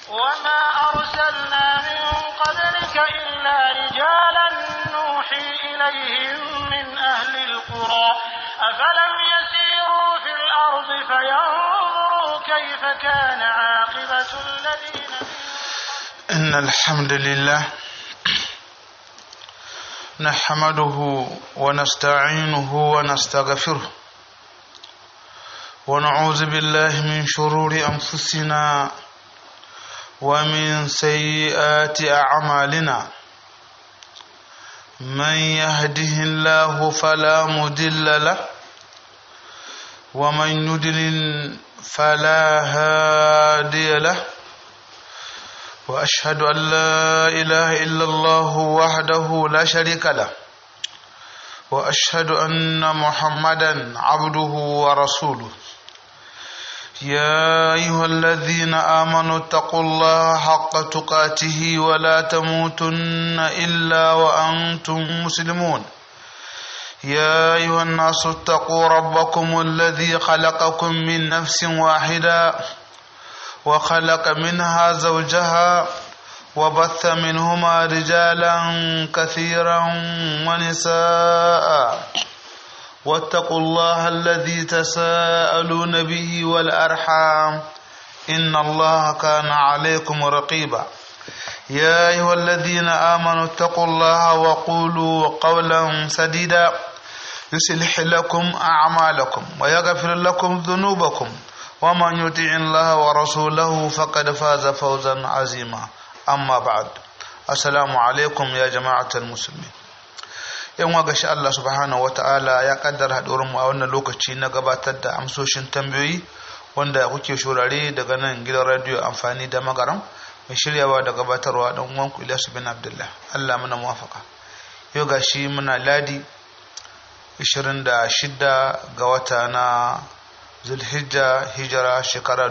وما أرسلنا من قبلك إلا رجالا نوحي إليهم من أهل القرى أفلم يسيروا في الأرض فينظروا كيف كان عاقبة الذين من إن الحمد لله نحمده ونستعينه ونستغفره ونعوذ بالله من شرور أنفسنا ومن سيئات أعمالنا من يهده الله فلا مضل له ومن يضلل فلا هادي له واشهد ان لا اله الا الله وحده لا شريك له واشهد ان محمدا عبده ورسوله يا ايها الذين امنوا اتقوا الله حق تقاته ولا تموتن الا وانتم مسلمون يا ايها الناس اتقوا ربكم الذي خلقكم من نفس واحده وخلق منها زوجها وبث منهما رجالا كثيرا ونساء واتقوا الله الذي تساءلون به والأرحام إن الله كان عليكم رقيبا يا أيها الذين آمنوا اتقوا الله وقولوا قولا سديدا يصلح لكم أعمالكم ويغفر لكم ذنوبكم ومن يطع الله ورسوله فقد فاز فوزا عظيما أما بعد السلام عليكم يا جماعة المسلمين yan wa gashi Allah subhanahu wata'ala ya kaddara haɗuwarmu a wannan lokaci na gabatar da amsoshin tambayoyi wanda kuke shurare daga nan gidan radiyo amfani da magaram mai shiryawa da gabatarwa dan uwanku Ilyasu bin Abdullah Allah muna muwafaka yau gashi muna ladi 26 ga wata na zulhijja hijira shekara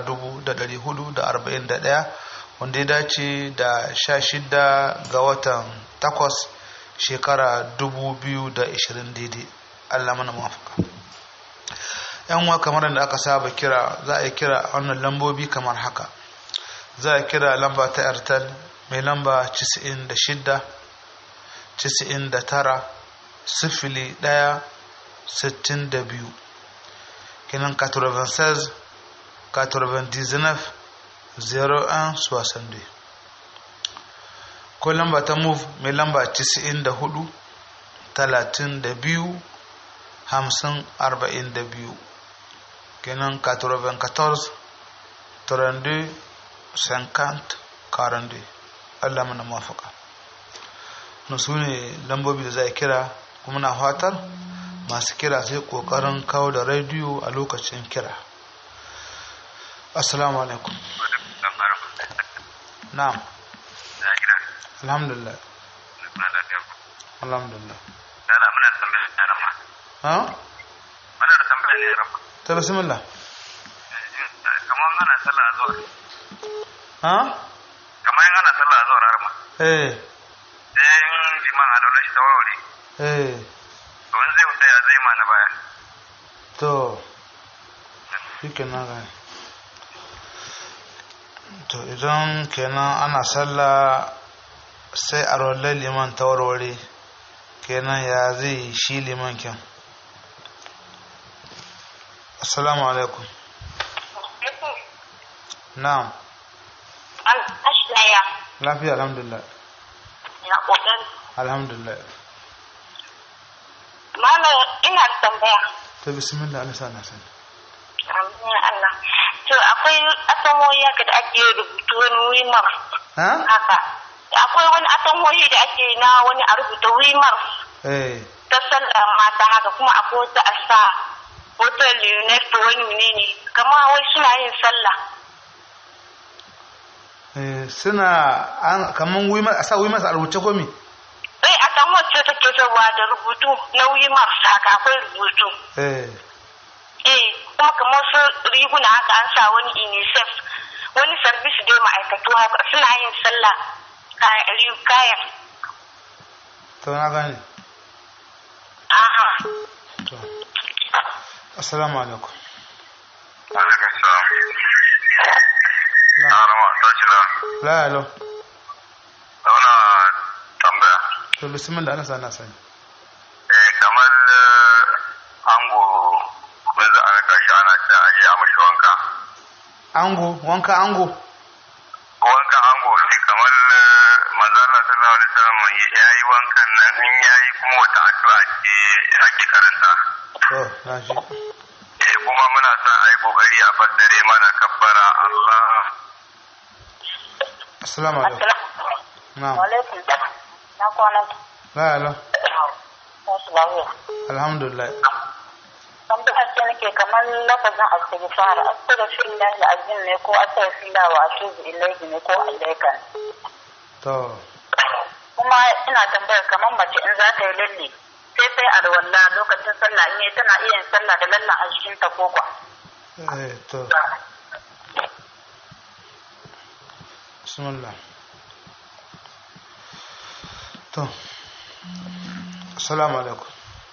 1441 wanda ya dace da 16 ga watan 8 shekara 2020 daidai allah mana mafaka yan wa kamar da aka saba kira za a yi kira a wannan lambobi kamar haka za a kira lamba ta airtel mai lamba 96 99 sifili 1 62 kenan 96 99 01 62 ko lamba ta move mai lamba 94 32 50 42 kenan 94 32 50 42 Allah mana mafaka na su ne lambobi da za a kira kuma na fatar masu kira sai kokarin kawo da rediyo a lokacin kira assalamu alaikum na'am alhamdulillah alhamdulillah Dala muna tambaya ne rama. ha Muna da tambaya ne rama. ta bismillah Kamar ana sallah a zuwa. ha Kamar yin ana sallah a zuwa rama. eh Sai yin liman a daular shi ta warware. eh To in zai wuta ya zai ma na baya. to shi kenan ga to idan kenan ana sallah sai a rollar liman ta warware kenan ya zai shi liman kyan assalamu alaikum na'am An ashlaya lafiya alhamdulillah na ƙoƙari. alhamdulillah Malam ina da tambaya. ta bismillah alisa na sani Amin Allah. To akwai asamoyi haka da ake rubutu wani wimar ha haka. Akwai wani asamoyi da ake na wani a rubuta wimar eh ta sallar mata haka kuma akwai wata a sa wata leonard wani menene kama wai suna yin sallah. eh suna an kaman wimar a sa wimar a rubuce komi Sai a san wacce take zawa da rubutu na wimar haka akwai rubutu. eh eh kuma kamar su riguna haka an sa wani unicef wani sarbis dai ma'aikatu haka suna yin sallah kayan kayan to na gane aha to assalamu alaikum Alaikum salam. na Na rama ta shira. la alo Zauna tambaya. to bismillah ana sana sani Eh, kamar eh, ango mun za a raka shi ana ce a je a mashi wanka. ango wanka ango Wankan ango ne kamar eh, manzo Allah sallallahu alaihi wasallam ya yi wankan nan in ya yi kuma wata addu'a ce ake karanta. to na shi Eh, kuma muna son a yi kokari a fassare mana kabbara Allah. assalamu alaikum na'am alaikum na kwana la alo wasu lafiya alhamdulillah kan da ake nake kamar lafazin astaghfar astaghfirullah alazim ne ko astaghfirullah wa atubu ilayhi ne ko alayka to kuma ina tambayar kamar mace in za ta yi lalle sai sai alwala lokacin sallah in yi tana iya yin sallah da lallan a cikin ta ko kwa eh to bismillah to assalamu alaikum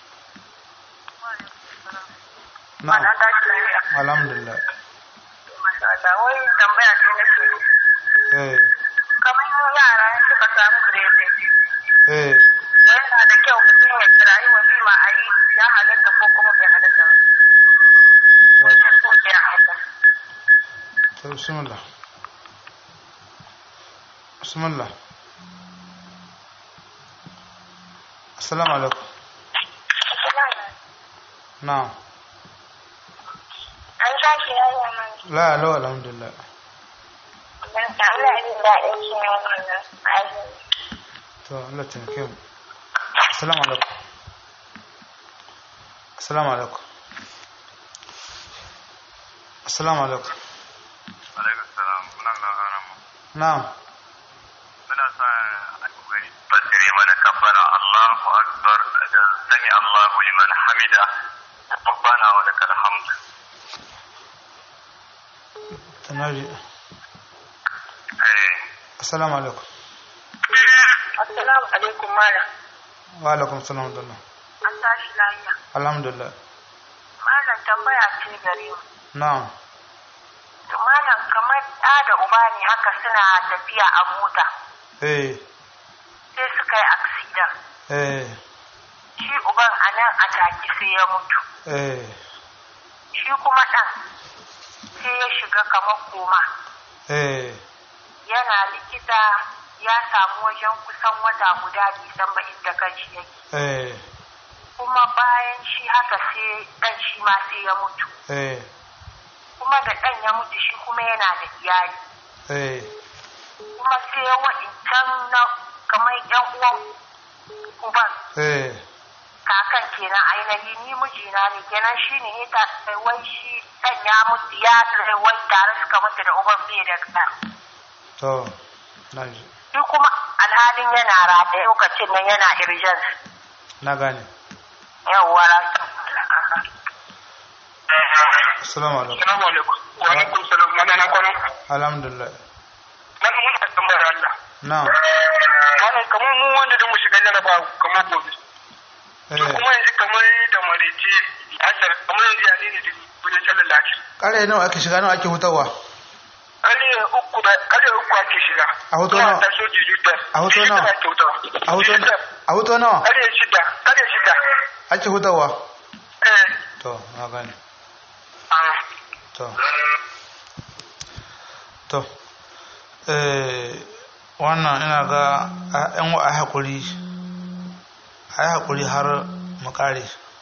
na'am Ana tashi lafiya. alhamdulillah Masha Allah. Wai tambaya ce nake yi. eh Kamar yara in suka samu grade eh yana da kyau mutum ya kirayi walima a yi ya halatta ko kuma bai halatta ba. to Wajen so ya halatta. to bismillah bismillah assalamu alaikum na'am An tashi yaya man. la alo alhamdulillah Dan Allah ya jin daɗin shi ne wannan aiki. to Allah taimake mu assalamu alaikum assalamu alaikum assalamu alaikum Alaikum salam. Muna nan aramu. na'am Muna son a kokari fassare mana kabbara Allahu akbar da sami Allahu liman hamida. Rabbana wa lakal hamd. tanaji Eh, assalamu alaikum Assalamu alaikum malam. wa alaikum assalam wa An tashi lafiya. alhamdulillah Malam tambaya ce gare mu. na'am To malam kamar ɗa da uba ne haka suna tafiya a mota eh sai suka yi aksidan. eh Shi uban a nan a take sai ya mutu. eh Shi kuma ɗan sai ya shiga kamar koma. eh Yana likita ya samu wajen kusan wata guda bisan ba inda kanshi yake. eh Kuma bayan shi haka sai ɗan shi ma sai ya mutu. eh Kuma da ɗan ya mutu shi kuma yana da iyali. eh Kuma sai waɗancan na kamar ƴan uwan uban eh kakan kenan ainihi ni mijina ne kenan shi ne ya ta wai shi dan ya mutu ya wai tare suka mutu da uban bai da ɗan to naji shi kuma alhalin yana rata lokacin nan yana irjan na gane yawwa rasa assalamu alaikum Assalamu alaikum. Wa alaikum salam. Mana na kwana. alhamdulillah Mana mun da tambayar Allah. na'am Mana kamar mu wanda da mu shiga jaraba kamar gobe. eh Kuma yanzu kamar da marice asar kamar yanzu ya ne ne wajen sallar lafiya. kare nawa ake shiga nawa ake hutawa Ƙarfe uku da ƙarfe uku ake shiga. A hoto Kuma nawa? ta soji jutar. A hoto nawa? Jutar ake hutawa. a huto Jutar. a huto nawa Ƙarfe shida. Ƙarfe shida. ake hutawa Eh. to na gane ah. to to eh wannan ina ga a- yan wa a haƙuri a yi haƙuri har mu ƙare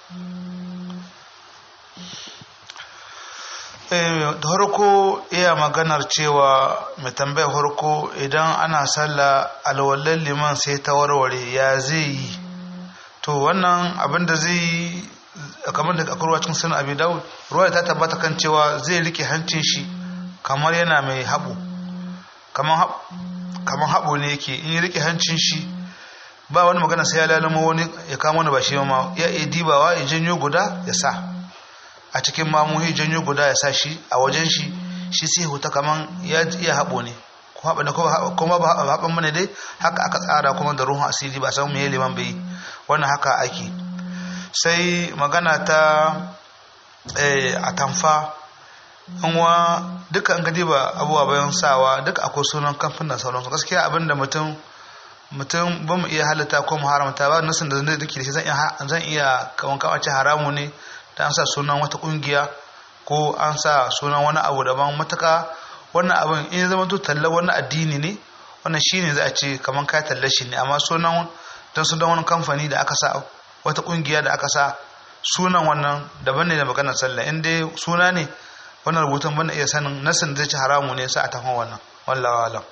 Eh, da harko iya maganar cewa mai tambayar harko idan ana sallah alwallar liman sai ta warware ya zai yi to wannan abin da zai yi kamar da akwai ruwa cikin sunan abi dawud ruwa ta tabbata kan cewa zai rike hancin shi kamar yana mai haɓo kamar hab- kamar haɓo ne yake in ya rike hancin shi ba wani magana sai ya lalama wani ya kama wani ba shi ma ya iya dibawa ya janyo guda ya sa a cikin mamuhi janyo guda ya sa shi a wajen shi shi sai huta kaman ya iya haɓo ne ko haɓa ne ko kuma ba haɓan mana dai haka aka tsara kuma da ruhun asiri ba san me liman bai wannan haka ake sai magana ta eh, atamfa wa duka an gadi ba abubuwa bayan sawa duka akwai sunan kamfanin sauransu gaskiya abinda mutum mutum ba mu iya halitta ko mu haramta ba nasin da zai dake da shi zan iya zan iya kaman kawace haramu ne da an sa sunan wata kungiya ko an sa sunan wani abu daban matuka wannan abin in ya zama to talla wani addini ne wannan shine za a ce kaman ka talla shi ne amma sunan dan sunan wani kamfani da aka sa wata kungiya da aka sa sunan wannan daban ne da maganar sallah in dai suna ne wannan rubutun bana iya sanin nasin zai ci haramu ne sai a tafi wannan wallahi alam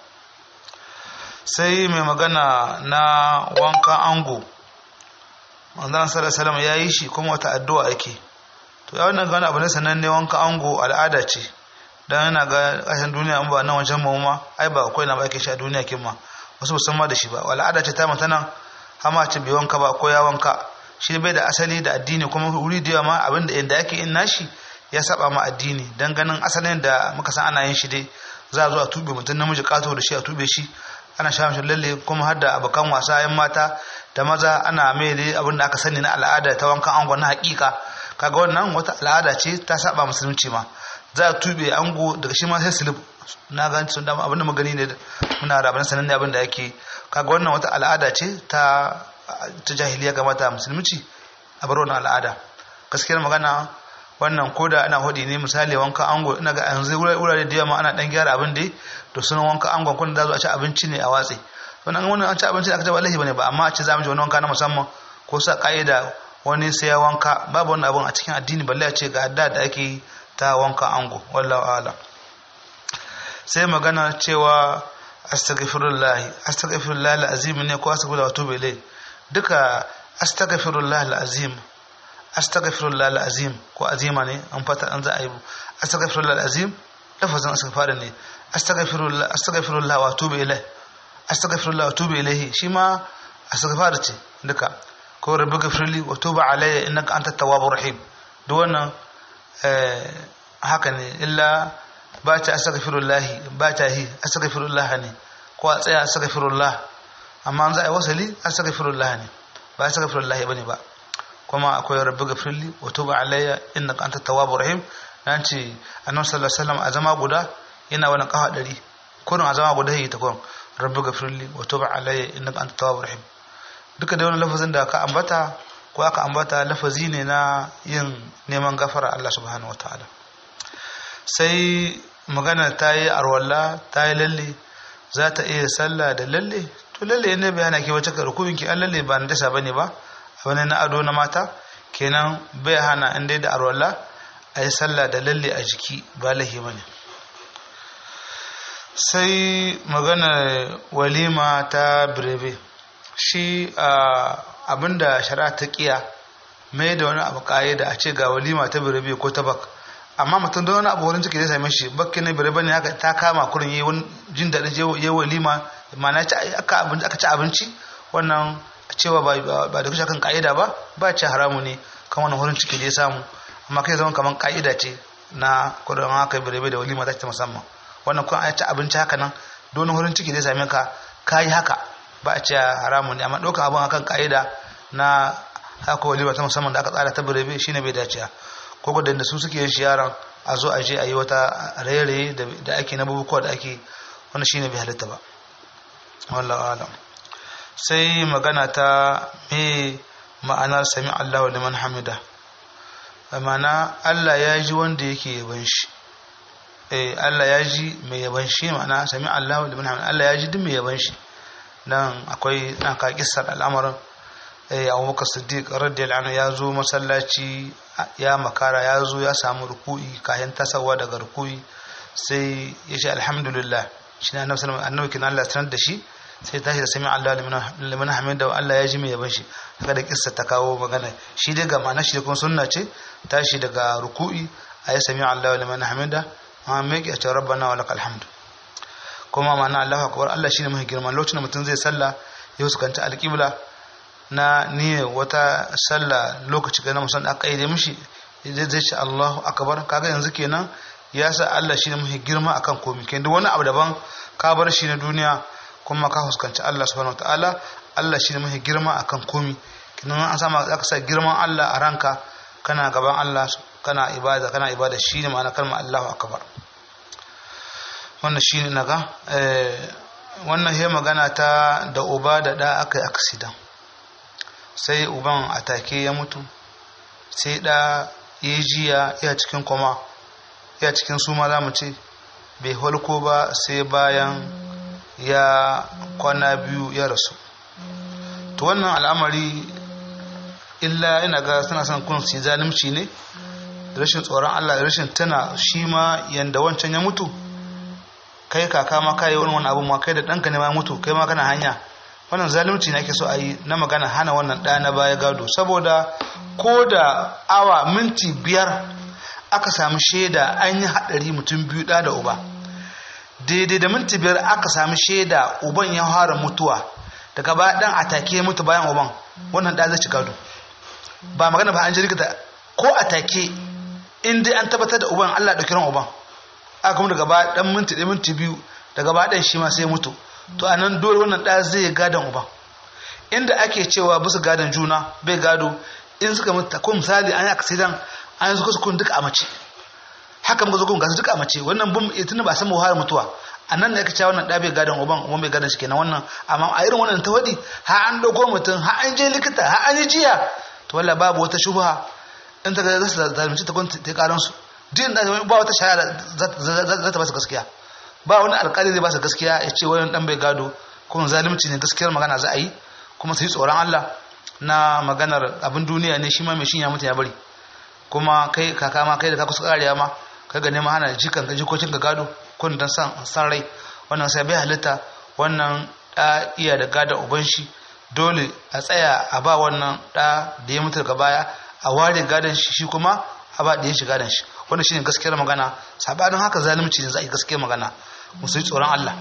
sai mai magana na wankan ango manzon sallallahu alaihi ya yi shi kuma wata addu'a ake to ya wannan gani abu ne sananne wankan ango al'ada ce dan yana ga kashin duniya an ba nan wancan mu ma ai ba akwai na ba ake shi a duniya kin ma wasu musamman da shi ba al'ada ce ta mata nan hama ce bai wanka ba ko ya wanka shi bai da asali da addini kuma wuri da yawa ma abinda inda ake in nashi ya saba ma addini dan ganin asalin da muka san ana yin shi dai za a zo a tube mutum namiji kato da shi a tube shi ana sha mishi lalle kuma har da abokan wasa yan mata da maza ana mai dai abin da aka sani na al'ada ta wankan ango na hakika kaga wannan wata al'ada ce ta saba musulunci ma za a tube ango daga shi ma sai silib na ga sun da abin da magani ne muna da abin sanan ne abin da yake kaga wannan wata al'ada ce ta ta jahiliya ga mata musulunci a bar wannan al'ada gaskiyar magana wannan koda ana hudi ne misali wanka ango ina ga yanzu wurare da yawa ana dan gyara abin da to sunan wanka angon kun da zo a ci abinci ne a watsi wannan wannan an ci abinci da aka ce wallahi bane ba amma a ce za mu ji wani wanka na musamman ko sa kaida wani sai ya wanka babu wannan abun a cikin addini balle a ce ga adda da ake ta wanka ango wallahu a'lam sai magana cewa astaghfirullah astaghfirullah alazim ne ko astaghfirullah wa tubu ilai duka astaghfirullah alazim astaghfirullah alazim ko azima ne an fata an za a yi astaghfirullah alazim lafazin astaghfar ne astaghfirullah astaghfirullah wa tubu ilai astaghfirullah wa tubu ilaihi shi ma astaghfar ce duka ko rabbi ghafirli wa tubu alayya innaka antat tawwabur rahim duk wannan haka ne illa ba ta astaghfirullah ba ta hi astaghfirullah ne ko a tsaya astaghfirullah amma an za a yi wasali astaghfirullah ne ba astaghfirullah bane ba kuma akwai rabbi gafirli wa tuba alayya innaka antat tawwabur rahim nan ce annabi sallallahu alaihi wasallam a zama guda yana wani kafa dari kurin a zama guda yi ta kurin rabbi gafirli wa tuba alayya innaka antat tawwabur rahim duka da wani lafazin da aka ambata ko aka ambata lafazi ne na yin neman gafara Allah subhanahu wataala sai magana ta yi arwalla ta yi lalle za ta iya sallah da lalle to lalle ne bayana ke wace ka rukun ki an lalle ba na dasa bane ba wani na ado na mata kenan bai hana in dai da arwalla a yi sallah da lalle a jiki ba lahi ba ne sai magana walima ta birebe shi abinda shari'a ta kiya mai da wani abu da a ce ga walima ta birebe ko ta bak amma mutum don wani abu wurin ciki zai same shi bakki ne birebe ne haka ta kama kurin yi wani jin daɗin yi walima ma'ana aka ci abinci wannan cewa ba da kushe kan ka'ida ba ba ce haramu ne kan wani wurin ciki da ya samu amma kai zama kamar ka'ida ce na kudin haka birebe da walima ta musamman wannan kun ci abinci haka nan don wurin ciki da ya same ka ka yi haka ba a ce haramu ne amma ɗaukar abin akan ka'ida na haka walima ta musamman da aka tsara ta birebe shine bai dace ko gudun da su suke yin shi yaran a zo a je a yi wata raye-raye da ake na bubukuwa da ake wani shine bai halitta ba wallahu alam sai magana ta me ma'anar sami Allahu liman hamida ma'ana Allah ya ji wanda yake yaban shi eh Allah ya ji mai yaban shi ma'ana sami Allahu liman hamida Allah ya ji duk mai yaban shi dan akwai dan ka kissar al'amarin eh Abubakar Siddiq radiyallahu anhu ya zo masallaci ya makara ya zo ya samu ruku'i kayan tasawa daga ruku'i sai ya ce alhamdulillah shi ne annabi sallallahu alaihi wasallam annabi kin Allah sanar da shi sai tashi da sami Allah liman hamida wa Allah ya ji mai yaban shi haka da kissa ta kawo magana shi dai ga ma'ana shi kuma sunna ce tashi daga ruku'i ayi sami Allah liman hamida amma me yake ce rabbana wa lakal hamd kuma ma'ana Allahu akbar Allah shine mai girma lokacin da mutum zai salla ya fuskanta alqibla na niyyar wata salla lokaci ga na musan aka yi mishi zai zai ce Allahu akbar kaga yanzu kenan ya sa Allah shine mai girma akan komai kenan duk wani abu daban ka bar shi na duniya kuma ka fuskanci Allah subhanahu wataala Allah shi ne mafi girma akan komi kinan an sama aka sa girman Allah a ranka kana gaban Allah kana ibada kana ibada shine ma'ana kalmar Allahu akbar wannan shine naga eh wannan he magana ta da uba da da aka yi accident sai uban atake ya mutu sai da ya jiya ya cikin koma ya cikin suma za mu ce bai holko ba sai bayan ya kwana biyu ya rasu to wannan al'amari illa ina ga suna son kun su zalimci ne rashin tsoron Allah da rashin tana shi ma yanda wancan ya mutu kai kaka ma kai wani wani abu ma kai da ɗanka ne ma mutu kai ma kana hanya wannan zalunci ne ake so a yi na magana hana wannan ɗa na baya gado saboda ko da awa minti biyar aka samu shaida an yi haɗari mutum biyu ɗa da uba daidai da minti biyar aka samu shaida uban ya fara mutuwa daga baya ɗan a take mutu bayan uban wannan ɗa zai ci gado ba magana ba an ji rikita ko a take in dai an tabbatar da uban Allah ɗauki ran uban aka kuma daga baya ɗan minti ɗaya minti biyu daga baya ɗan shi ma sai mutu to a nan dole wannan ɗa zai gadon uban inda ake cewa bisa gadon juna bai gado in suka mutu ko misali an yi accident an yi suka sukun duka a mace haka muka zukun gasu duka a mace wannan bum tun ba san muhawar mutuwa a nan da ake cewa wannan ɗa bai gadon uban uban bai gadon shi kenan wannan amma a irin wannan tawadi ha an ɗauko mutum ha an je likita ha an yi jiya to walla babu wata shubha in ta ga za su zalunci ta gwamnati ta karan su din da ba wata shari'a za ta ba su gaskiya ba wani alƙali zai ba su gaskiya ya ce wani dan bai gado kuma zalunci ne gaskiyar magana za a yi kuma su yi tsoron Allah na maganar abin duniya ne shi ma mai shinya mutum ya bari kuma kai kaka ma kai da ka kusa karewa ma kai ga neman hana jikan ka jikokin ka gado kun dan san san rai wannan sai bai halitta wannan da iya da gada uban shi dole a tsaya a ba wannan da da ya mutu daga baya a ware gadon shi shi kuma a ba da ya shi gadon shi wannan shine gaskiyar magana sabanin haka zalunci ne za a yi gaskiyar magana musu yi tsoron Allah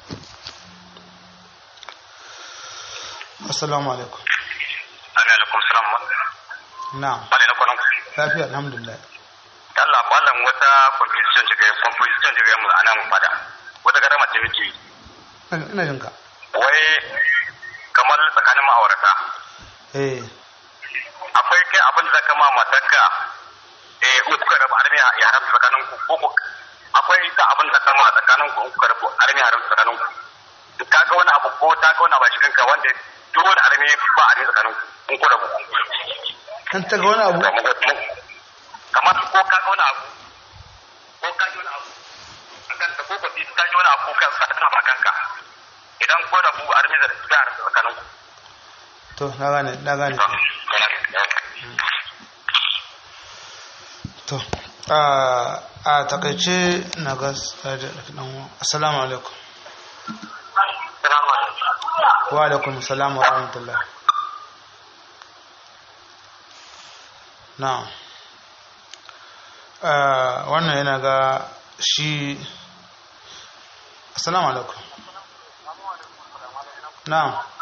assalamu alaikum alaikum salam na'am bale na kwanan lafiya alhamdulillah Allah wallan wata competition ce ga competition ce ga mu anan fada wata garama ce muke yi ina jin ka wai kamar tsakanin ma'aurata eh akwai kai abin da zaka ma matarka eh in kuka rabu armi ya haram tsakanin ku ko ku akwai ka abin da kama tsakanin ku in kuka rabu armi ya haram tsakanin ku in ka ga wani abu ko ta ga wani abu a cikin ka wanda duk wani armi ba armi tsakanin ku in ku rabu kan ta ga wani abu kamar ko ka ga wani abu ko ka ji wani abu akan ta ko ko ta ji wani abu kan sa tana ba kanka idan ko rabu armi da haram tsakanin ku to na gane na gane to a a takaice na ga assalamu alaikum wa alaikum assalam wa rahmatullah na wannan yana ga shi assalamu alaikum na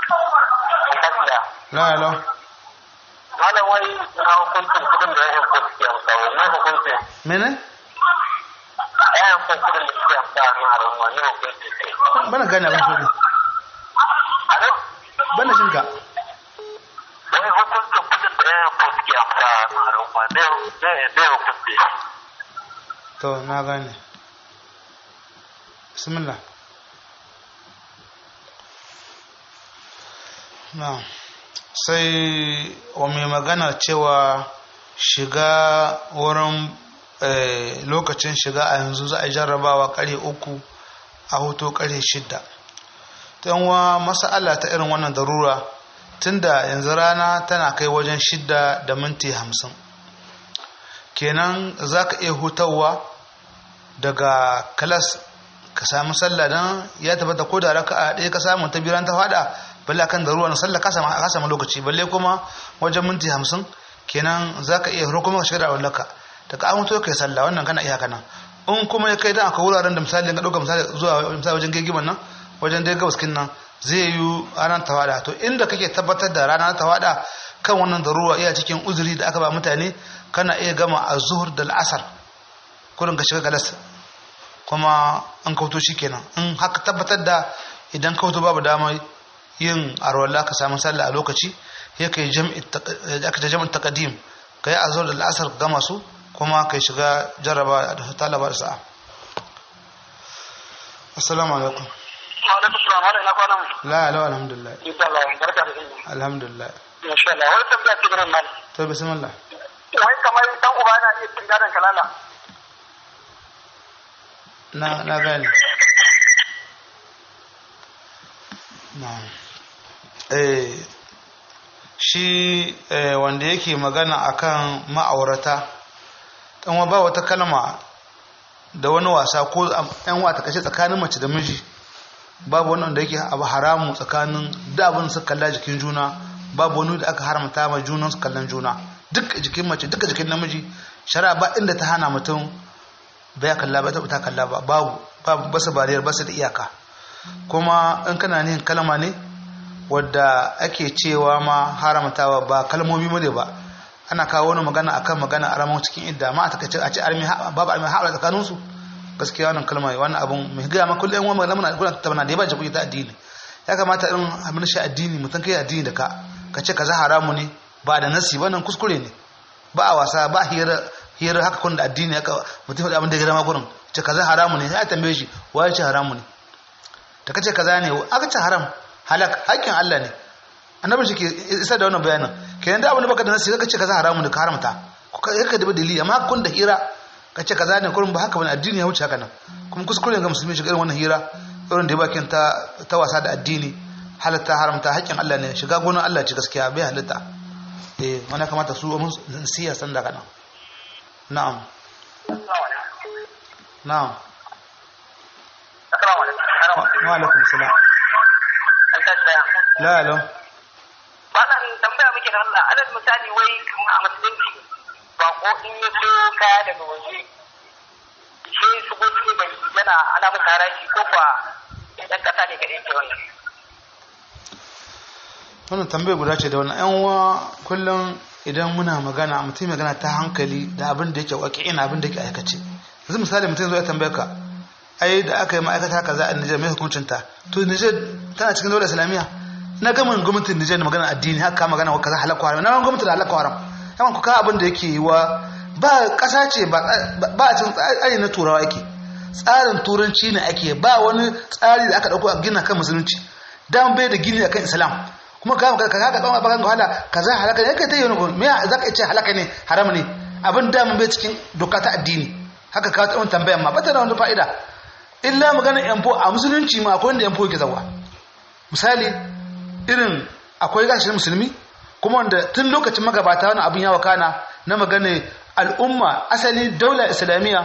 la la malam wai na hukuncin kudin da ya ko suke amsa ne hukuncin mene ya hukuncin kudin da suke amsa na al'umma ne hukuncin sai bana gane abin shi alo bana jin ka wai hukuncin kudin da ya ko suke amsa na al'umma ne ne ne hukuncin to na gane bismillah na sai wa mai magana cewa shiga wurin lokacin shiga a yanzu za a jarrabawa kare uku a hoto kare shidda ta yanwa masa'ala ta irin wannan darura tunda yanzu rana tana kai wajen shidda da minti hamsin kenan za ka iya hutawa daga kalas ka samu sallah don ya tabbata ko da raka a ɗaya ka samu ta biran ta fada balle kan da ruwa na sallah ka samu lokaci balle kuma wajen minti hamsin kenan za ka iya kuma ka shiga da wallaka daga an mutu kai sallah wannan kana iya kana in kuma ya kai dan akwai wuraren da misali ka ɗauka misali zuwa misali wajen gegiman nan wajen dai gabaskin nan zai yi ranar tawada to inda kake tabbatar da ranar tawada kan wannan da ruwa iya cikin uzuri da aka ba mutane kana iya gama a zuhur da al'asar kurin ka shiga galas kuma an kauto shi kenan in haka tabbatar da idan kauto babu dama yin arwala ka samu sallah a lokaci ya kai jam'i taqdim ka yi azhar da al'asar gama su kuma kai shiga jaraba da talaba da sa'a assalamu alaikum alaikum salam wala ina kwana mu la la alhamdulillah insha Allah barka da ilimi alhamdulillah insha Allah wani tambaya ce garin mal to bismillah wai kamar dan uba na iya cin gadon kalala na na gane na eh shi eh, wanda yake magana akan ma'aurata dan ba wata kalma da wani wasa ko yan wata kashe tsakanin mace da miji babu wani wanda yake abu haramu tsakanin da abin su kalla jikin juna babu wani da aka haramta ma junan su kallon juna duk jikin mace duka jikin namiji shari'a ba inda ta hana mutum bai kalla ba ta kalla ba babu babu basu bariyar basu da iyaka kuma in kana nihin kalma ne wadda ake cewa ma haramtawa ba kalmomi mu ne ba ana kawo wani magana akan magana a ramon cikin idda ma a takaice a ce armi babu armi haɗa tsakanin su gaskiya wannan kalma wannan abun mai gaya ma kullum wani magana muna gudan tattauna da ya ba kuɗi ta addini ya kamata in abin shi addini mutum kai addini da ka ka ce kaza haramu ne ba da nasi ba nan kuskure ne ba a wasa ba hira hira haka kun da addini haka mutum da abin da ya gama gurin ce kaza haramu ne ya tambaye shi waye ce haramu ne ta kace kaza ne aka ce haram halak hakkin Allah ne annabi shi ke isa da wannan bayanin kenan da abin da baka da nasi ka ce kaza haramu ne ka haramta ko ka ka da dalili amma kun da hira ka ce kaza ne kurin ba haka bane addini ya wuce haka nan kuma kuskure ga musulmi shi irin wannan hira irin da ya bakin ta ta wasa da addini halatta haramta hakkin Allah ne shiga gonan Allah ce gaskiya bai halatta eh wani kamata su mun siya san da kana na'am na'am assalamu alaikum wa alaikum salam an tashi daya la la wannan tambaya muke da Allah alal misali wai kuma a musulunci ba ko in ya so kaya daga waje sai su go cikin gari yana ana masa haraji ko kwa ɗan ƙasa ne kaɗai ke wannan wannan tambayar guda ce da wannan yan uwa kullum idan muna magana mutum magana ta hankali da abin da yake waki ina abin da yake aikace yanzu misali mutum zai tambaye ka ai da aka yi ma'aikata kaza a Nijar mai hukuncin ta to Nijar tana cikin dole islamiyya na gama gwamnatin Nijar magana addini haka magana wa kaza halakwa haram na gama gwamnatin halakwa haram yawan ku ka abin da yake yi wa ba kasa ce ba a cikin tsari na turawa yake tsarin turanci ne ake ba wani tsari da aka dauko a gina kan musulunci dan bai da gini akan islam kuma ka ka ka ka tsawon bakan wahala kaza halaka ne kai ta yi wani me za ka ce halaka ne haram ne abin da mun bai cikin doka ta addini haka ka tsawon tambayan ma bata da wani fa'ida illa magana yanfo a musulunci ma akwai wanda yanfo yake zawa misali irin akwai gashin musulmi kuma wanda tun lokacin magabata wani abin yawa kana na magana al'umma asali daula islamiyya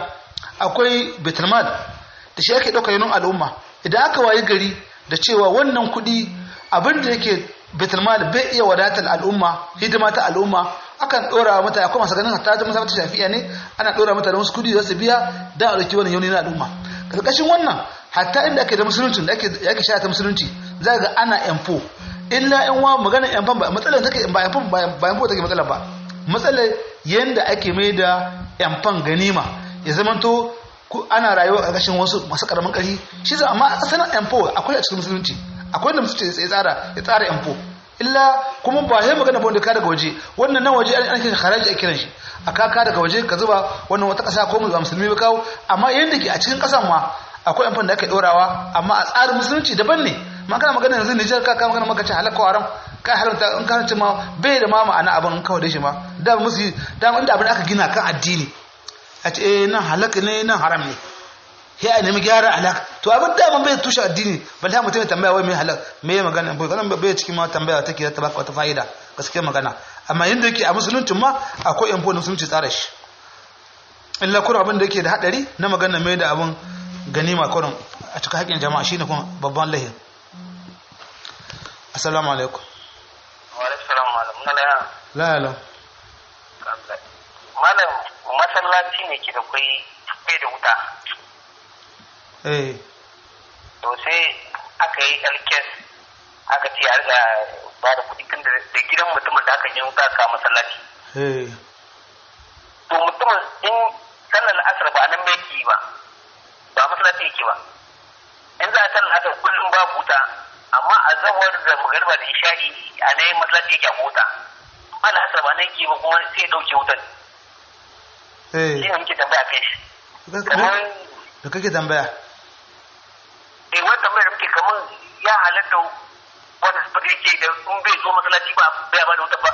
akwai betulmal da shi ake ɗauka yanon al'umma idan aka wayi gari da cewa wannan kuɗi abin da yake betulmal bai iya wadatar al'umma hidima ta al'umma akan ɗora mata akwai masu ganin hatta ta musamman shafiya ne ana ɗora mata da wasu kuɗi da su biya don a ɗauki wannan yauni na al'umma ƙarƙashin wannan hatta inda ake da musulunci da ake sha ta musulunci za ga ana yanfo illa yan wa magana yanfan ba matsalar take ba yanfan ba yanfo take matsalar ba matsalar yanda ake mai da yanfan ganima ya zamanto ana rayuwa a ƙarƙashin wasu masu ƙaramin ƙarfi shi za amma asalin yanfo akwai a cikin musulunci akwai da musulunci ya tsara ya tsara yanfo illa kuma ba sai magana ba wanda ka daga waje wannan nan waje an kiran haraji a kiran shi a kaka daga waje ka zuba wannan wata ƙasa ko musulmi ba kawo amma yanda ke a cikin ƙasan ma akwai amfani da ake ɗorawa amma a tsarin musulunci daban ne ma kana magana yanzu Nijar ka magana maka ce halakka haram kai haramta in ka ce ma bai da ma ma'ana abin kawai da shi ma da musu da inda abin aka gina kan addini a ce eh nan halaka ne nan haram ne ya a nemi gyara halak to abin da mun bai tushe addini balle mutum ya tambaya wai me halak me ya magana bai kana bai cikin ma tambaya take ta baka wata fa'ida gaskiya magana amma yanda yake a musuluncin ma akwai yan musulunci tsara shi illa kuma abin da yake da hadari na magana mai da abin ganima kurin a cikin haƙƙin jama'a shine kuma babban lahin assalamu alaikum wa alaikum salam malam na laya la la malam masallaci ne ke da kai kai da wuta eh to sai aka yi alkes aka ce a riga ba da kuɗi tun da gidan mutumin da aka yi wuta ka masallaci eh to mutumin in sallar asar ba nan bai yi ba ba masallaci yake ba in za a sallar asar kullum babu wuta amma a zawar da magarba da isha'i a nan yin masallaci yake a wuta ana asar ba nan yake ba kuma sai ya ɗauke wutar eh shi ne muke tambaya kai shi da kamar da kake tambaya eh wani tambayar da muke kamar ya halatta wanda su yake da in bai zo masallaci ba bai ba da wuta ba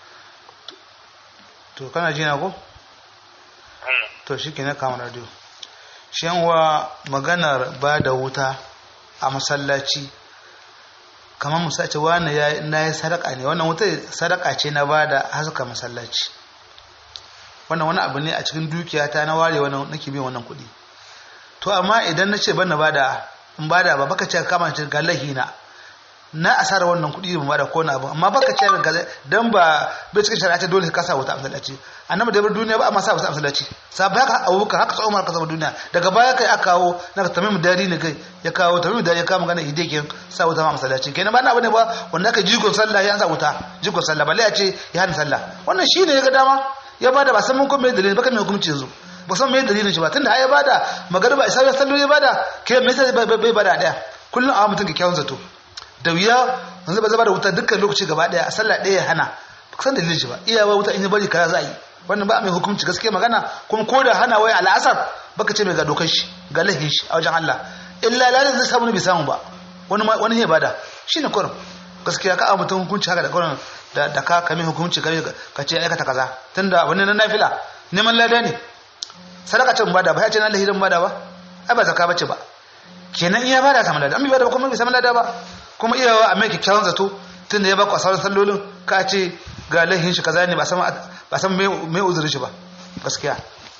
to kana ji na ko Eh, to shi ke na kama radio shanwa maganar ba da wuta a masallaci kamar musa ce wani ya na yi sadaka ne wannan wuta sadaka ce na ba da haska masallaci wannan wani abu ne a cikin dukiyata na ware wannan nake biyan wannan kuɗi to amma idan na ce ban na bada in bada ba baka ce kama ce ga lahina na asara wannan kuɗi ban bada ko na abu amma baka ce ga dan ba bai cikin shari'a ce dole ka sa wuta a masallaci annabi da bar duniya ba amma sa wuta a masallaci sabai haka abubakar haka tsawon ka zama duniya daga baya kai aka kawo na ka tamim dari ne kai ya kawo tamim dari ya kawo magana ide ke sa wuta a masallaci kenan ba na abu ne ba wanda aka jigon sallah ya sa wuta jigon sallah balle ya ce ya hana sallah wannan shine ya ga dama ya bada ba san mun kuma mai dalili ba kan mai hukunci yanzu ba san mai dalilin shi ba tunda ai ya bada magariba isa ya sallo ya bada ke me sai bai bai bada daya kullun a mutum kyakkyawan zato da wuya yanzu ba zaba da wuta dukkan lokaci gaba daya a sallah daya ya hana ba san dalilin shi ba iyawa wuta in ya bari kaza za a yi wannan ba mai hukunci gaskiya magana kuma ko da hana wai al'asar baka ce mai ga dokar shi ga lahin shi a wajen Allah illa lalin zai samu ne bai samu ba wani wani ya bada shine kurum gaskiya ka a mutum hukunci haka da kurum da da ka kame hukunci kame ka ce aikata kaza tunda wani na nafila neman lada ne sadaka ce bada ba ya ce na lahirin bada ba ai ba zakka bace ba kenan iya bada samu lada an bi bada ba kuma bai samu lada ba kuma iyawa a mai kyakkyawan zato tunda ya ba ku a sauran sallolin ka ce ga lahin shi kaza ne ba san ba san mai uzurin shi ba gaskiya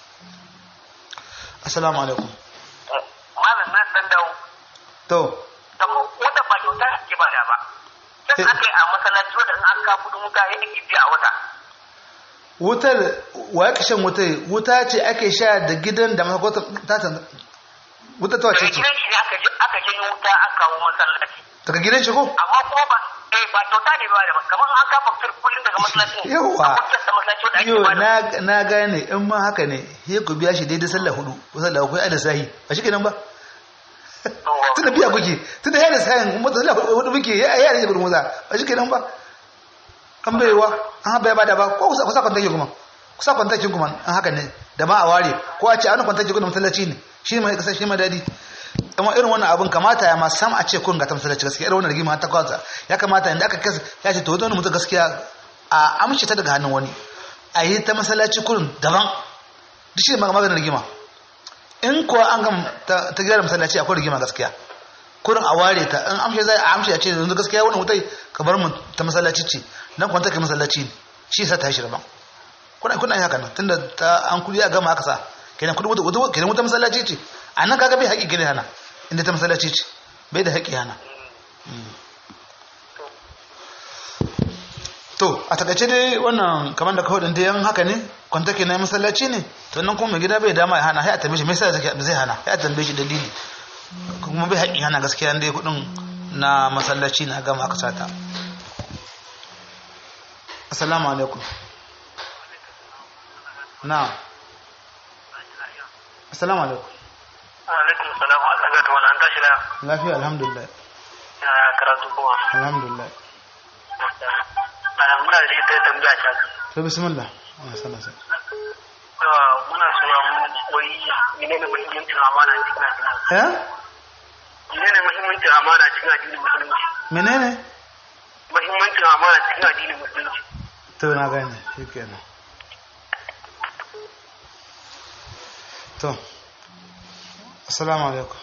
assalamu alaikum malam na dan dawo to da wata ba kyauta ake ba da ba sai aka yi a masallaci wanda in an ka kudin wuta ya ake biya a wata wutar wa ya shan wutar wuta ce ake sha da gidan da masakwata ta wutar ta wace daga ce gidan shi ne aka je aka je wuta an kawo masallaci daga gidan shi ko amma kuma ba eh ba kyauta ne ba da ba kamar an ka faktur kullum daga masallacin Yawwa. akwai da masallaci wanda ake yo ba da na na gane in ma haka ne he ku biya shi daidai sallah hudu ko sallah akwai ada sahi ba shi kenan ba tunda biya kuke tunda ya da sahin kuma sallah hudu muke ya ya ne gurin muza ba shi kenan ba an baiwa an haɓa ya bada ba ko kusa kusa kwantaki kuma kusa kwantaki kuma an haka ne da ma a ware ko a ce an kwantaki kuma masallaci ne shi mai kasa shi mai dadi amma irin wannan abin kamata ya ma sam a ce kun ga ta masallaci gaskiya irin wannan rigima ta kwasa ya kamata inda aka kasa ya ce to wani mutum gaskiya a amshi ta daga hannun wani a yi ta masallaci kurin daban duk shi ne maganar rigima in kuwa an gam ta ta gyara masallaci akwai rigima gaskiya kurin a ware ta in amshe zai a amshe a ce yanzu gaskiya wannan wutai ka bar mu ta masallaci ce nan kwanta kai masallaci ne shi yasa ta shi daban kuna kuna yin haka nan tunda ta an kudi a gama aka sa kenan kudi wuta wuta kenan wuta masallaci ce a nan kaga bai haƙi gane hana inda ta masallaci ce bai da haƙi hana Mm. to a takaice dai wannan kamar da kawai da yan haka ne kwanta ke na masallaci ne to nan kuma mai gida bai dama ya hana ya tambaye shi me yasa zai zai hana ya tambaye shi dalili kuma bai haƙi hana gaskiya dai kudin na masallaci na gama aka sata assalamu alaikum na assalamu alaikum alaikum salam Allah ga tuwa an tashi da lafiya alhamdulillah ya karatu kuma alhamdulillah muna da ita tambaya ta to bismillah ana sana sai muna so mu wai menene muhimmancin amana cikin addini eh menene muhimmancin amana cikin addinin musulunci menene muhimmancin amana cikin addinin musulunci to na gane shikenan to assalamu alaikum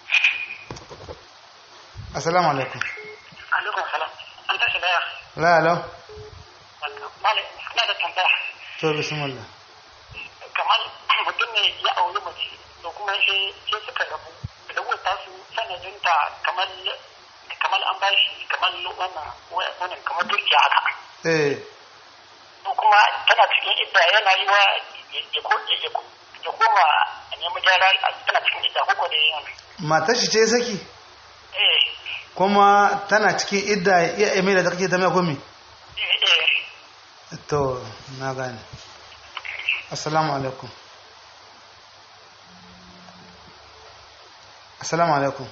assalamu alaikum alaikum salam an tashi da la la malam ina da tambaya to bismillah kamar mutum ne ya auri mace to kuma sai sai suka rabu da wata su sanadinta kamar kamar an bashi kamar wannan wannan kamar dukiya haka eh ko kuma tana cikin idda yana yi wa ya ko ya ko ya koma a nemi gyara tana cikin idda ko da yin matar shi ce saki eh kuma tana cikin idda ya emila da kake ta mai komi eh eh to na gane assalamu alaikum assalamu alaikum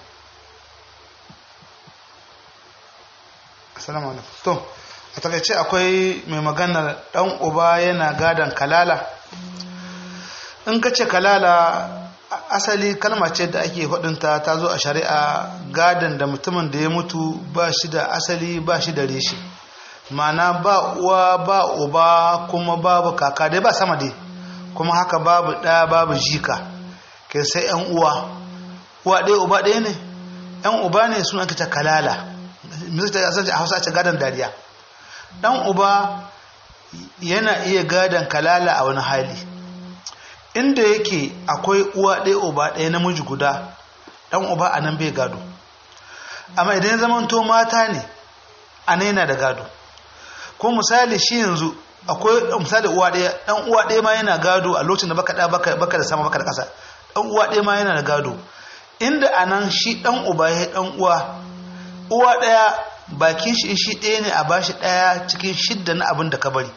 assalamu alaikum to a takaice akwai mai maganar dan uba yana gadan kalala in ka ce kalala asali kalma ce da ake faɗinta ta zo a shari'a gadon da mutumin da ya mutu ba shi da asali ba shi da reshe mana ba uwa ba uba kuma babu kaka dai ba sama dai kuma haka babu ɗaya babu jika ke sai yan uwa uwa ɗaya uba ɗaya ne yan uba ne suna ta kalala misali ta a hausa ce gadon dariya ɗan uba yana iya gadon kalala a wani hali inda yake akwai uwa ɗaya uba ɗaya namiji guda ɗan uba a nan bai gado amma idan ya zamanto mata ne a nan yana da gado ko misali shi yanzu akwai misali uwa ɗaya ɗan uwa ɗaya ma yana gado a lokacin da baka da baka baka da sama baka da ƙasa ɗan uwa ɗaya ma yana da gado inda a nan shi ɗan uba ya ɗan uwa uwa ɗaya bakin shi shi ɗaya ne a bashi ɗaya cikin shidda na abin da ka bari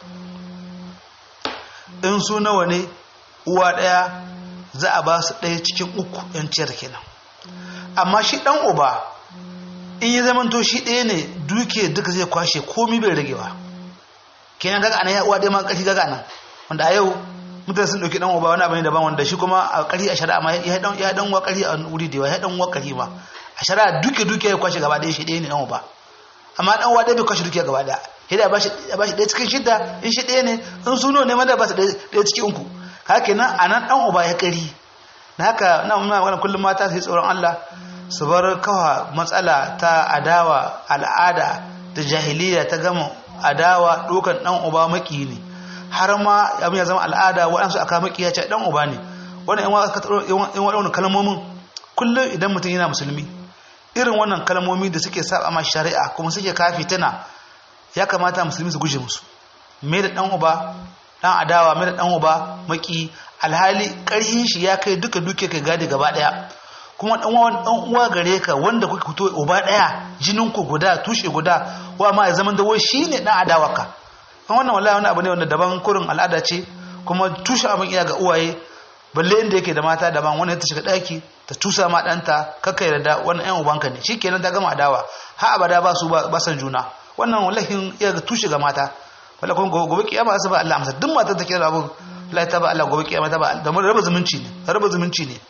in su nawa ne uwa ɗaya za a ba su ɗaya cikin uku yanciyar kenan amma shi ɗan uba in yi zamanto shi ɗaya ne duke duka zai kwashe komi bai rage ba kenan daga anan ya uwa ɗaya ma ƙarfi daga nan wanda a yau mutane sun ɗauki ɗan uba wani abu ne daban wanda shi kuma a ƙarfi a shari'a ma ya ɗan ya ɗan uwa ƙarfi a wuri da yawa ya ɗan uwa ƙarfi ma a shari'a duke duke ya kwashe gaba ɗaya shi ɗaya ne ɗan uba amma ɗan uwa ɗaya bai kwashe duke gaba ɗaya sai da ba shi ɗaya cikin shidda in shi ɗaya ne in suno ne ma da ba su ɗaya cikin uku haka nan a nan ɗan uba ya ƙari da haka na muna magana kullum mata su yi tsoron Allah su bar kawa matsala ta adawa al'ada da jahiliya ta gama adawa ɗokan ɗan uba maki ne har ma abin ya zama al'ada waɗansu aka maki ya ce ɗan uba ne wannan yan waɗannan kalmomin kullum idan mutum yana musulmi irin wannan kalmomi da suke saba ma shari'a kuma suke kafi tana ya kamata musulmi su guje musu me da ɗan uba dan adawa mai da dan uba maki alhali karhin shi ya kai duka duke kai gadi gaba daya kuma dan uwa dan uwa gare ka wanda kuka fito uba daya jinin ku guda tushe guda wa ma ya zaman da wai shine dan adawa ka kan wannan wallahi wani abu ne wanda daban kurin al'ada ce kuma tushe abin iya ga uwaye balle inda yake da mata daban wani ta shiga daki ta tusa ma danta kakkai yarda wannan yan ubanka ne shikenan ta gama adawa ha abada ba su ba san juna wannan wallahi iya ga tushe ga mata wala kuma gobe kiyama sai ba Allah amsa duk matar take da abu Allah ta ba Allah gobe kiyama ta ba da mun raba zumunci ne raba zumunci ne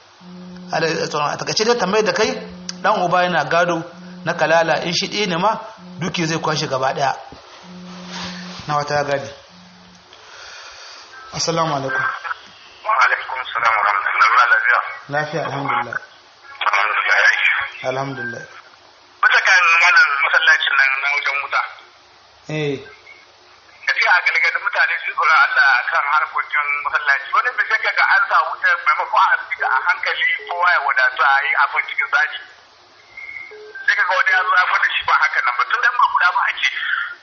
a takaice dai tambayar da kai dan uba yana gado na kalala in shi ɗaya ne ma duke zai kwashe gaba ɗaya na wata ya gadi assalamu alaikum wa alaikum salam wa rahmatullahi lafiya lafiya alhamdulillah alhamdulillah ya yi alhamdulillah bisa kan wannan masallacin nan na wajen wuta eh tafiya a galgadin mutane su tsoron Allah a kan harkokin masallaci wani bai sai ga an sa wuta maimakon a fita a hankali kowa ya wadatu a yi abin cikin tsari sai kaga wani ya zo ya gwada shi ba haka nan ba tun da ba guda ba a ce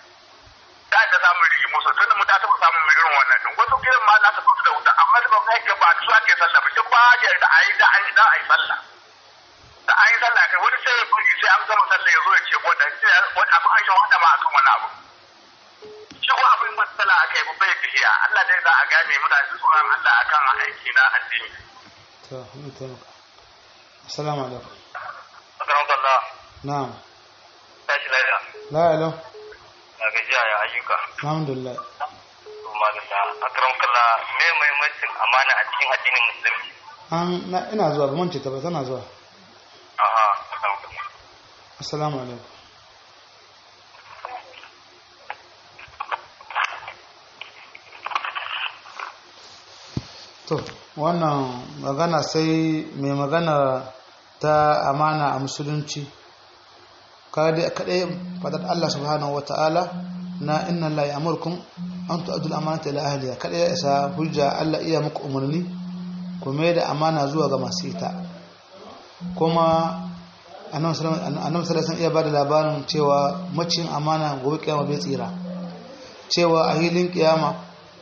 da da samun rigi musu tun da mu ta taɓa samun mai irin wannan din wasu gidan ma za su fito da wuta amma da ba kai ga ba su ake sallah ba duk ba ya da ayi da ayi da ayi sallah da ayi sallah kai wani sai ya bugi sai an gama sallah ya zo ya ce wanda wani abu an shi wanda ma akan wani abu shi ko abin matsala a kai bai tafiya Allah dai za a gane mutane su tsoron Allah akan aiki na addini to mun taimaka assalamu alaikum Assalamu Allah na'am tashi lafiya la ilaha na gajiya ya ayyuka alhamdulillah kuma da ta akram kalla me muhimmancin amana a cikin addinin musulmi an na ina zuwa ba mun ce ta ba tana zuwa aha alhamdulillah assalamu alaikum to wannan magana sai mai magana ta amana a musulunci kadai fadar Allah subhanahu wa ta'ala na inna Allah ya amurkum an tu'adul amanata ila ahliha kadai ya isa hujja Allah iya muku umarni ku mai da amana zuwa ga masu ita kuma annabi sallallahu alaihi iya bada labarin cewa macin amana gobe kiyama bai tsira cewa a hilin kiyama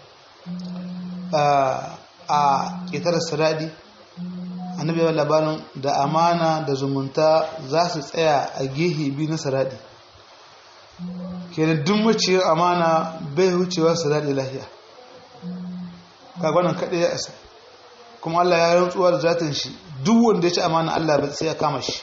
a ƙetar siradi annabi ya labarin da amana da zumunta za su tsaya a gehe biyu na siradi kenan duk maciyar amana bai wucewa siradi lahiya kagwanan kaɗai ya isa kuma Allah ya rantsuwa da zatin shi duk wanda ya ci amana Allah bai sai ya kama shi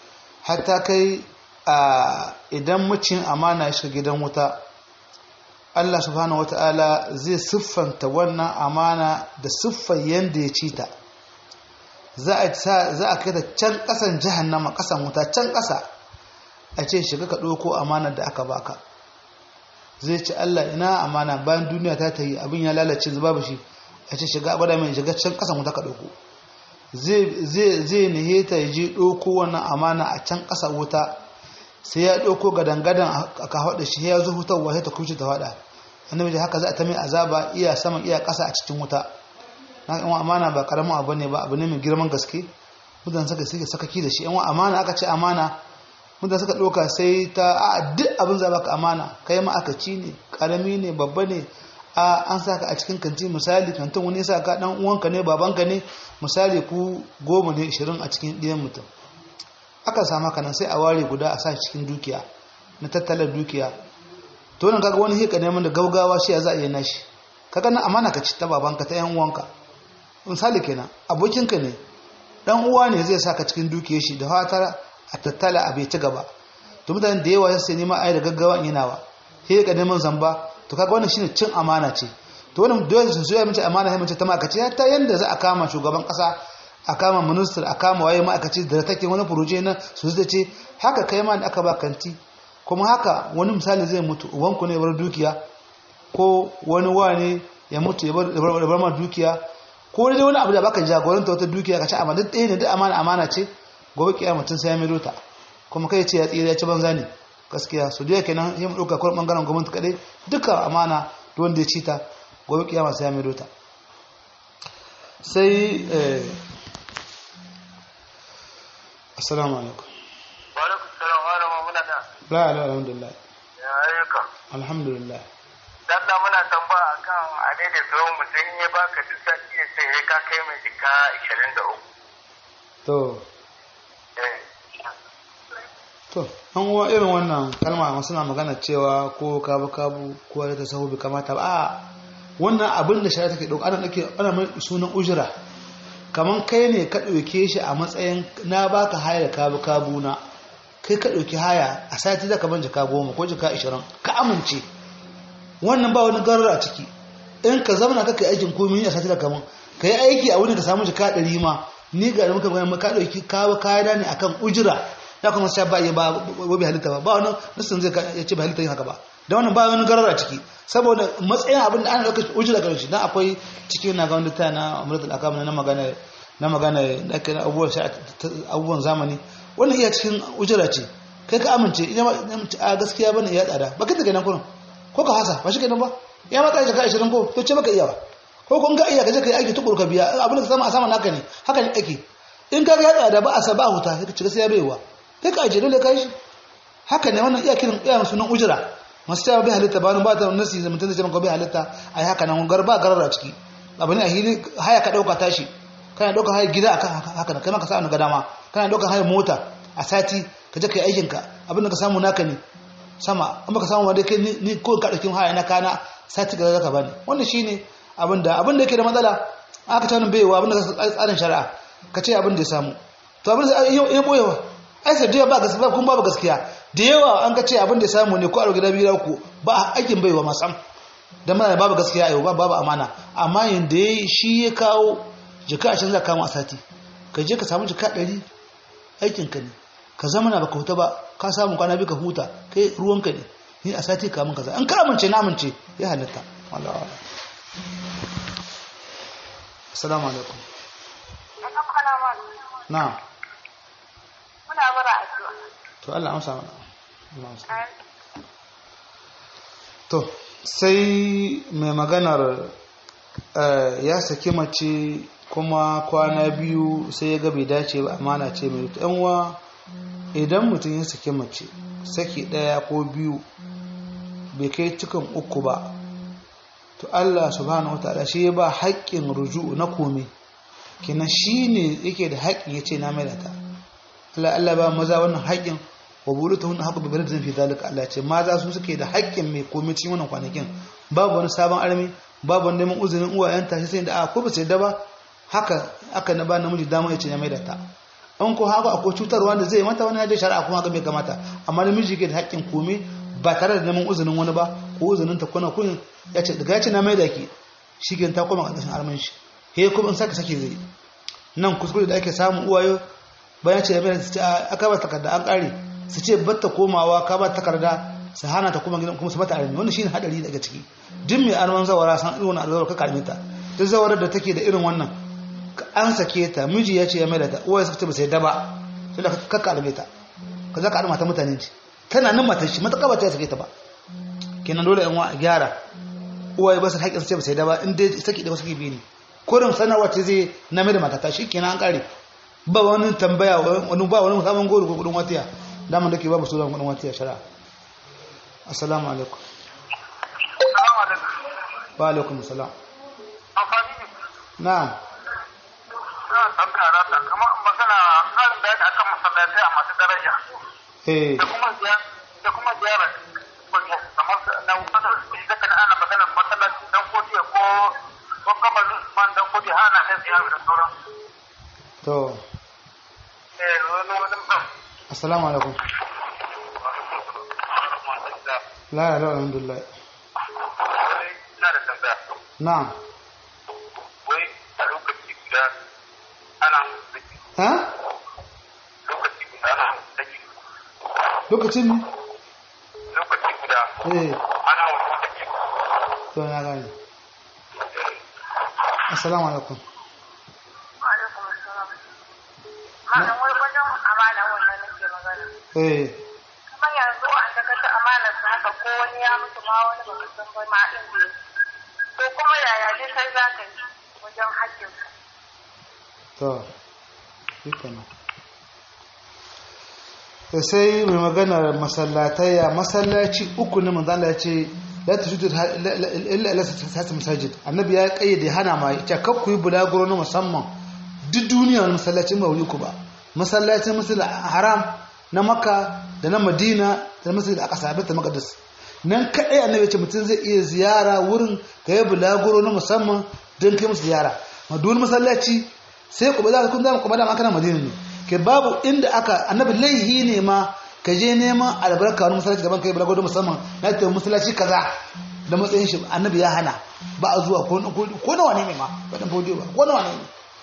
hatta kai a idan macin amana ya shiga gidan wuta Allah subhanahu wata'ala zai siffanta wannan amana da siffar yanda ya ci ta za a kai ta can ƙasan jahannama ƙasan wuta can ƙasa a ce shiga ka ɗauko amanar da aka baka zai ce Allah ina amana bayan duniya ta ta yi abin ya lalace babu shi a ce shiga abada mai shiga can ƙasan wuta ka ɗauko zai nihe ta je ɗauko wannan amana a can ƙasa wuta sai ya ɗauko gadangadan a ka haɗa shi ya zo hutarwa sai ta kuce ta faɗa annabi da haka za a ta mai azaba iya saman iya ƙasa a cikin wuta na yan amana ba karamin abu ne ba abu ne mai girman gaske mutane suka suke sakaki da shi yan amana aka ce amana mutane suka ɗauka sai ta a duk abin za baka amana kai ma aka ci ne karami ne babba ne a an saka a cikin kanti misali kantin wani ya ka dan uwanka ne babanka ne misali ku goma ne ishirin a cikin ɗiyan mutum aka samu haka nan sai a ware guda a sa cikin dukiya na tattalar dukiya to nan kaga wani hika neman da gaugawa shi ya za a yi nashi kaga nan amana ka ci ta babanka ta yan uwanka misali kenan abokinka ne dan uwa ne zai saka cikin dukiyar shi da fatar a tattala a bai ci gaba to mutanen da yawa sai neman ayi da gaggawa in yana ba sai ka neman zamba to kaga wannan shine cin amana ce to wannan dole su so ya mace amana sai mace ta makaci ta yanda za a kama shugaban kasa a kama minister a kama waye ma'aikaci da take wani furoje na su zai ce haka kai ma da aka ba kanti kuma haka wani misali zai mutu ubanku ne bar dukiya ko wani wane ya mutu ya bar ma dukiya ko dai wani abu da baka jagoranta wata dukiya ka ci amma duk ɗaya ne duk amana amana ce gobe kiyama mutum sai ya mai ta kuma kai ce ya tsira ya ci banza ne gaskiya su dai kenan sai mu dauka kullum bangaren gwamnati kadai duka amana duk wanda ya ci ta gobe kiyama sai ya mai ta sai eh assalamu alaikum wa alaikum salam wa rahmatullahi muna da la la alhamdulillah ya ayyuka alhamdulillah dan da muna tambaya akan a daidai tsohon mutum in ya baka duk sati ya sai ka kai mai jika 23 to eh to an uwa irin wannan kalma masu na magana cewa ko kabu kabu ko da ta sahu bai kamata ba a wannan abin da shari'a take dauka ana dake ana mai sunan ujira kaman kai ne ka dauke shi a matsayin na baka haya da kabu kabu na kai ka dauki haya a sati zaka ban jaka goma ko jaka 20 ka amince wannan ba wani garar a ciki in ka zama ka kai aikin komai a sati da kaman ka yi aiki a wani ka samu jaka 100 ma ni ga da muka bayan ka dauki kawo kaya ne akan ujira ya kuma sai ba ba bai halitta ba ba wani nasin zai ya ce ba halitta yin haka ba da wannan ba wani garar a ciki saboda matsayin abin da ana dauka ujira ga shi dan akwai cikin na ga wanda ta na amratul akam na magana na magana da kai abubuwan abubuwan zamani wannan iya cikin ujira ce kai ka amince ina a gaskiya bane ya tsada ba kai daga nan kurin ko ka hasa ba shi kenan ba ya matsa ka 20 ko to ce baka iya ba ko kun ga iya kaje kai aiki tukuru ka biya abin da ka sama a sama naka ne haka ne ake in ka ga ya tsada ba a saba huta sai ka ci gaskiya baiwa kai ka aje dole kai shi haka ne wannan iya kiran iya sunan ujira masu cewa bai halitta ba ba ta nasi da mutum zai ce maka bai halitta ai haka nan gar ba garar a ciki abu ne a hili haya ka dauka tashi kana dauka haya gida akan haka nan kai ma ka sa ga dama kana dauka haya mota a sati ka je kai aikin ka abin da ka samu naka ne sama in baka samu wanda kai ni ko ka dauki haya na kana sati ga zaka bani wannan shine abin da abin da yake da matsala aka ta wannan baiwa abin da tsarin shari'a ka ce abin da ya samu to abin da ya boyewa ai sai da ba gaskiya kun babu gaskiya da yawa an ka ce abin da ya samu ne ko a gida biyu ku ba aikin baiwa masam dan mana babu gaskiya ayo babu amana amma yanda yayi shi ya kawo jika a canza kama a sati ka je ka samu jika 100 aikin ka ne ka zama na baka huta ba ka samu kwana bi ka huta kai ruwanka ne ni a sati ka mun kaza an ka amince na amince ya halatta wallahi assalamu alaikum na'am Muna bara addu'a. to Allah amsa mana Allah amsa to sai mai maganar ya saki mace kuma kwana biyu sai ya ga bai dace ba amana ce mai yanwa idan mutum ya saki mace saki ɗaya ko biyu bai kai cikin uku ba to Allah subhanahu wataala shi ya ba haƙƙin ruju'u na komai kenan shi ne yake da haƙƙin ya ce na mai da ta Allah Allah ba maza wannan haƙƙin wa bulutu hun haƙu bibirin zan fi zalika Allah ce maza su suke da haƙƙin mai komai cikin wannan kwanakin babu wani sabon armi babu wani neman uzurin uwayen ta sai da a ko ba sai da ba haka aka na ba namiji dama ya ce ya mai da ta an ko haka akwai cutarwa da zai mata wani da shari'a kuma haka bai kamata amma namiji ke da haƙƙin komai ba tare da neman uzurin wani ba ko uzunin ta kuna kun ya ce daga ya ce na mai da ki shi ke ta koma ƙarƙashin arman shi he kuma in sake sake zai nan kuskure da ake samu uwayo bayan ce ya mai su ce aka ba takarda an ƙare su ce batta komawa ka ba takarda su hana ta kuma gidan kuma su mata armi wannan shine hadari daga ciki duk mai arman zawara san irin wannan alwara ka karme ta duk zawarar da take da irin wannan an sake ta miji ya ce ya mai da ta uwaye su ce ba sai daba sai da ka karme ta ka za ka arma ta mutane ce tana nan matan shi mata kaba ta sake ta ba kenan dole yan wa a gyara uwaye ba su haƙƙin su ce ba sai daba in dai sake da wasu biyu ne kurin sanarwa ce zai na mai da matata shi kenan an kare ba wani tambaya wani ba wani sabon goro ko kudin watiya daman da ke ba su kudin watiya shari'a assalamu alaikum wa alaikum assalam na'am kamar magana harin da ya akan masallatai a masu daraja eh da kuma da kuma ziyara kamar na wani da kana ana magana masallaci dan kodiya ko ko kamar man dan kodiya ana da ziyara da sauran to eh wani wani ba assalamu alaikum la la alhamdulillah ina da tambaya na'am wai a lokaci guda ana saki ha lokaci guda ana saki lokacin lokaci guda eh ana wani saki to na gane assalamu alaikum Malam wai wajen amana wannan nake magana. eh Kuma yanzu an da kata amana su haka ko wani ya mutu ma wani baka san ba ma din bai. Ko kuma yaya dai sai za ka yi wajen haƙƙin ka. to shi kenan da sai mai magana masallataya masallaci uku ne manzo Allah ya ce la tujudu illa ila sati masajid annabi ya kayyade hana ma ya kar ku yi bulaguro na musamman duk duniya wani masallacin ba wuri ku ba masallacin masjid haram na makka da na madina da masjid al-aqsa baitul maqdis nan kadai annabi ya ce mutum zai iya ziyara wurin ka yi bulaguro na musamman don kai musu ziyara ma duk wani masallaci sai ku ba za ka kun zama kuma da makana madina ne ke babu inda aka annabi laihi ne ma ka je neman albarka wani masallaci daban kai balago da musamman na ta masallaci kaza da matsayin shi annabi ya hana ba a zuwa ko ko nawa ne ma ba dan fodiyo ba ko nawa ne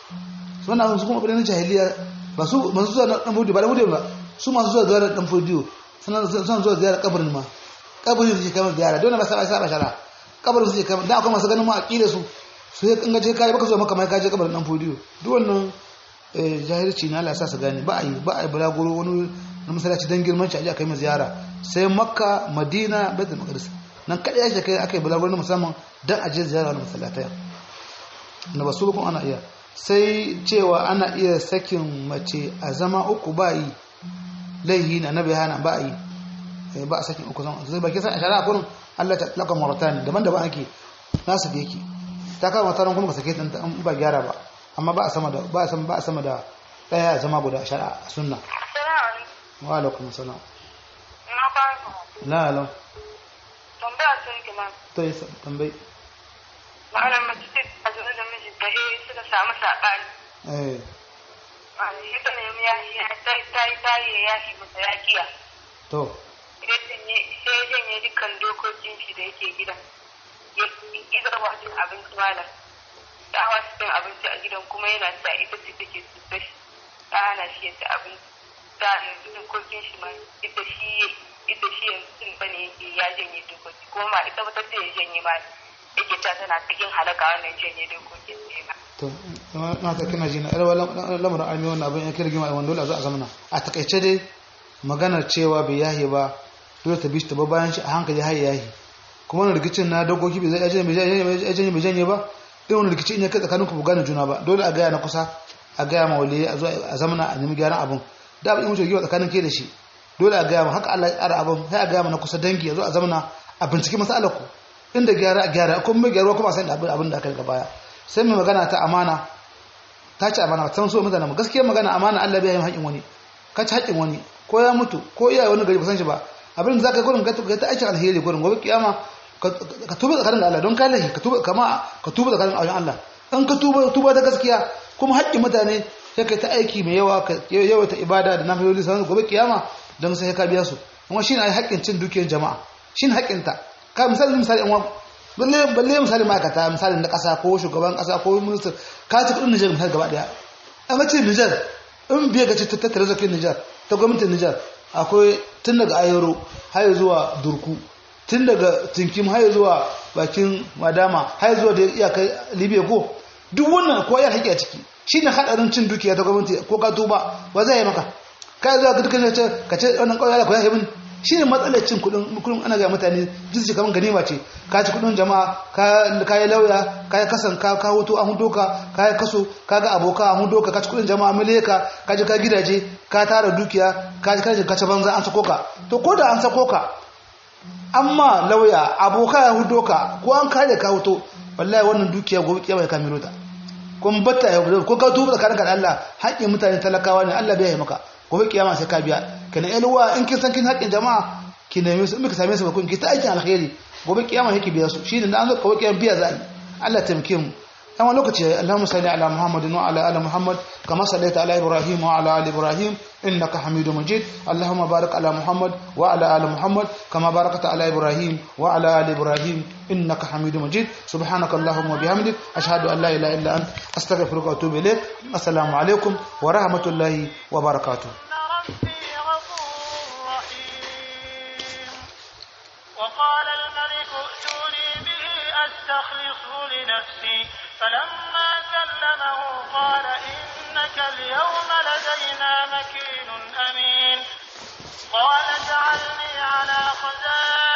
su wannan su kuma abin jahiliya ba su masu zuwa dan fodiyo ba dan fodiyo ba su masu zuwa ziyarar dan fodiyo suna suna zuwa ziyarar kabarin ma kabarin su ke kama ziyara dole ba sa ba shara kabarin su ke kama da akwai masu ganin ma aqida su su ya kangace kai baka zo maka mai kaje kabarin dan fodiyo duk wannan jahilci na Allah sa su gane ba a yi ba a yi bulaguro wani na masallaci don girman shi a ji a kai mai ziyara sai makka madina baitul maqdis nan kadai ake kai aka yi bulaguro na musamman don a je ziyara na masallatai na basu kuma ana iya sai cewa ana iya sakin mace a zama uku ba yi laihi na nabi hana ba a yi ba a sakin uku zama zai baki san a shari'a kurin Allah ta laka maratan daban-daban ake nasu da yake ta kama mataran kuma ka sake ta in ba gyara ba amma ba a sama da ba a sama ba a sama da daya zama guda shari'a sunna wa alaikum salam Na ba ku. la la Tambaya sun ki ma. to yi tambayi Ma'anar mace ce a zuwa da mijinta eh suka samu saɓani. eh Shi ta nemi ya yi ta yi ta yi ya yi masa ya kiya. to sai ya janye dukkan dokokin shi da yake gidan ya ƙidar wajen abinci malam ta hawa cin abinci a gidan kuma yana sa ita ce take cuta shi ta hana shi ya ci abinci ta yanzu dokokin shi ma ita shi ita shi yanzu cin bane yake ya janye dokoki kuma ma ita ba ta ce ya janye ma yake ta tana cikin halaka wannan janye dokokin ne ma. to na ta kina jina yar lamarin armi wannan abin ya kirgima a wanda dole a zo a zamana a takaice dai maganar cewa bai yahi ba dole ta bishi ta ba bayan shi a hankali har yahi kuma wani rikicin na dokoki bai zai ajiyar bai janye ba irin wani rikici in ya kai tsakanin ku gane juna ba dole a gaya na kusa a gaya ma wale a zo a zamana a nemi gyaran abin da abin mutu giwa tsakanin ke da shi dole a gaya ma haka Allah ya tsara abin sai a gaya ma na kusa dangi a zo a zamana a binciki masalar ku inda gyara a gyara kuma mai gyaruwa kuma a san da abin da aka daga baya sai mai magana ta amana ta ci amana ta so mutane mu gaskiya magana amana Allah bai yi haƙin wani ka ci haƙin wani ko ya mutu ko iyaye wani gari ba san shi ba abin da zaka yi gurin ka ta aikin alheri gurin gobe kiyama ka tuba tsakanin da Allah don ka lahi ka tuba kama ka tuba tsakanin wajen Allah in ka tuba tuba ta gaskiya kuma haƙƙin mutane sai kai ta aiki mai yawa ka yawaita ibada da nafiloli sanan gobe kiyama don sai ka biya su kuma shine ai haƙƙin cin dukiyar jama'a shine haƙƙin ta ka misali misali an balle balle misali ma'aikata misali na kasa ko shugaban kasa ko minister ka ci kudin Niger misali gaba daya an ga ce Niger in biya ga ce ta tattare zakin Niger ta gwamnatin Niger akwai tun daga ayoro har zuwa durku tun daga tinkim har zuwa bakin madama har zuwa da iyakar libya ko duk wannan ko ya haƙi a ciki shi ne haɗarin cin dukiya ta gwamnati ko ka tuba ba zai yi maka ka zuwa ga dukkan ce ka ce wannan ƙauye da ku ya min shi ne matsalar cin kuɗin kuɗin ana ga mutane jinsi kamar ganima ce ka ci kuɗin jama'a ka yi lauya ka yi kasan ka ka hutu an hudu ka ka yi kaso ka ga aboka an hudu ka ka ci kuɗin jama'a miliyaka ka ji ka gidaje ka tara dukiya ka ji ka ci banza an sako ka to ko da an sako ka amma lauya aboka ya hudo ka ko an kare ka huto wallahi wannan dukiya gobe kiyama ya kamilo ta kun batta ya hudo ko ka tuba tsakanin ka da Allah haƙƙin mutane talakawa ne Allah bai yi maka gobe kiyama sai ka biya kana elwa in kin san kin haƙƙin jama'a ki nemi su in ka same su ba kun ki ta aikin alkhairi gobe kiyama yake biya su shine da an zo gobe kiyama biya za a yi Allah taimake mu dan wani lokaci Allahumma salli ala Muhammadin wa ala ali Muhammad kama sallaita ala Ibrahim wa ala ali Ibrahim innaka Hamidum Majid Allahumma barik ala Muhammad wa ala ali Muhammad kama barakta ala Ibrahim wa ala ali Ibrahim innaka Hamidum Majid subhanaka Allahumma wa bihamdik ashhadu an la ilaha illa ant astaghfiruka wa atubu ilaik assalamu alaikum wa rahmatullahi wa barakatuh ربي غفور رحيم وقال الملك ائتوني به أستخلصه لنفسي فلما كلمه قال إنك اليوم لدينا مكين أمين قال اجعلني على خزائن